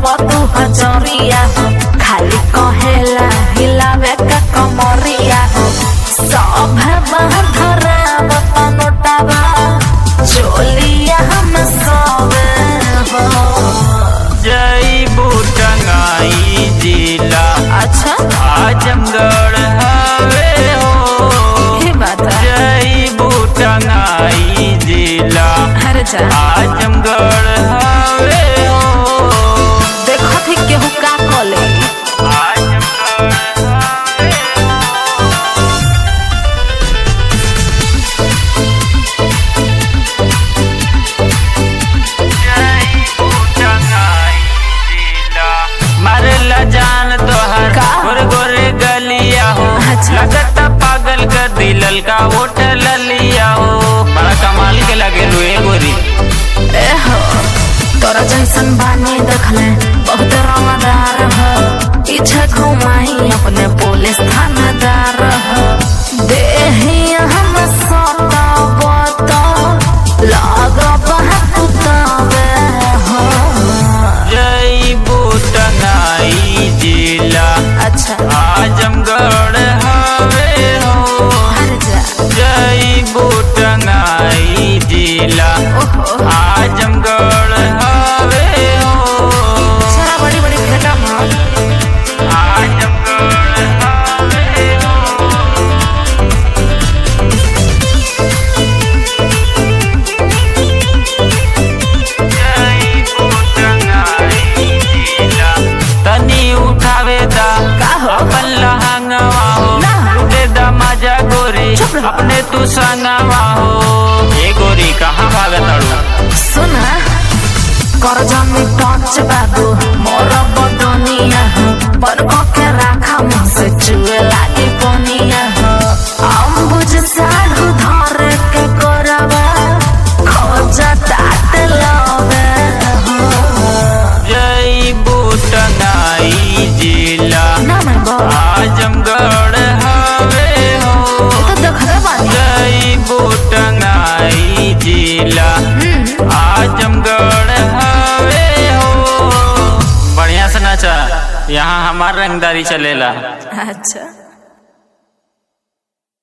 लगाव तू हजरिया हो खाली कहेला हिलावे का कमरिया हो सब बहराव पनोटावा चोलिया हम सब हो जईबू टंगाई जिला अच्छा आजमगढ़ हवे हो ये बात है जईबू टंगाई जिला अरे जा आजमगढ़ हवे हो देखो थी केहू का कले आजमगढ़ हवे जईबू टंगाई जिला मारेला जान तोहर का? गोरे गोरे गलिया हो अच्छा। लगता पागल कर दिलल का वोट ललिया हो बड़ा कमाल के लगे लुए गोरी ए हो तोरा जैसन बानी देखले बहुत रंगदार हो पीछे घुमाई अपने पुलिस थानेदार हो देही हम सताब तो लगब कुतावे हो जईबू टंगाई जिला अच्छा आजमगढ़ हवे हो हर जा जईबू टंगाई जिला ओहो आजमगढ़ हवे हो सारा बड़ी बड़ी फेटा मार आजमगढ़ हवे हो जईबू टंगाई जिला तनी उठावे दा का हो? अपन लहंगवा हो ना। लुटे दा मजा गोरी चुप रहो। अपने तू संगवा हो ये गोरी कहाँ भागत अड़ू सुना कर जमी टच बाबू मोर बदनिया हो पर के राखा मुँह से चुए लागे पनिया हो हम बुझ साढ़ू धर के करवा खोज तात लवे हो जईबू टंगाई जिला ना मैं बो आजमगढ़ हवे हो तो देख रे बानी जईबू टंगाई जिला हम्म, आजमगढ़ हवे हो बढ़िया से नाचा यहाँ हमार रंगदारी चलेला अच्छा